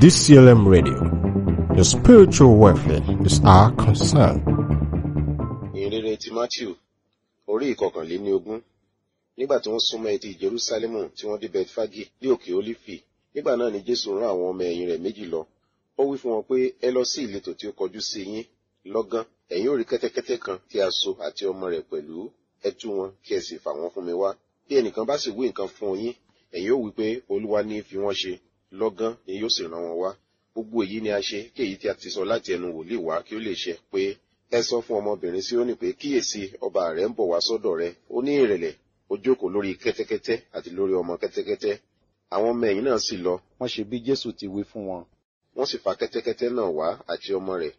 DCLM Radio. Your spiritual welfare is our concern. ìrere ti matthew orí ìkọkànléní ogún nígbà tí wọ́n súnmọ́ etí jerúsálẹ́mù tí wọ́n dé bethfagi ní òkè olífì nígbà náà ni jésù rán àwọn ọmọ ẹ̀yìn rẹ̀ méjì lọ ó wí fún wọn pé ẹ lọ sí ìletò tí ó kọjú sí yín lọ́gán ẹ̀yin ò rí kẹ́tẹ́kẹ́tẹ́ kan tí a so àti ọmọ rẹ̀ pẹ̀lú ẹ tú wọn kí ẹ sì fà wọ́n fún mi wá bí ẹnìkan bá sì wí nǹkan fún yín ẹ̀yin ó wí pé olúwa ní fi wọ́n ṣe lọ́gán ni yóò sì rán wọn wá gbogbo èyí ni a ṣe kí èyí tí a ti sọ láti ẹnu wòlíì wá kí ó lè ṣẹ pé ẹ sọ fún ọmọbìnrin Síónì pé kíyèsí ọba rẹ ń bọ̀ wá sọ́dọ̀ rẹ ó ní ìrẹ̀lẹ̀ ó jókòó lórí kẹ́tẹ́kẹ́tẹ́ àti lórí ọmọ kẹ́tẹ́kẹ́tẹ́ àwọn ọmọ ẹ̀yìn náà sì lọ wọ́n ṣe bí Jésù ti wí fún wọn wọ́n sì fa kẹ́tẹ́kẹ́tẹ́ náà wá àti ọmọ rẹ̀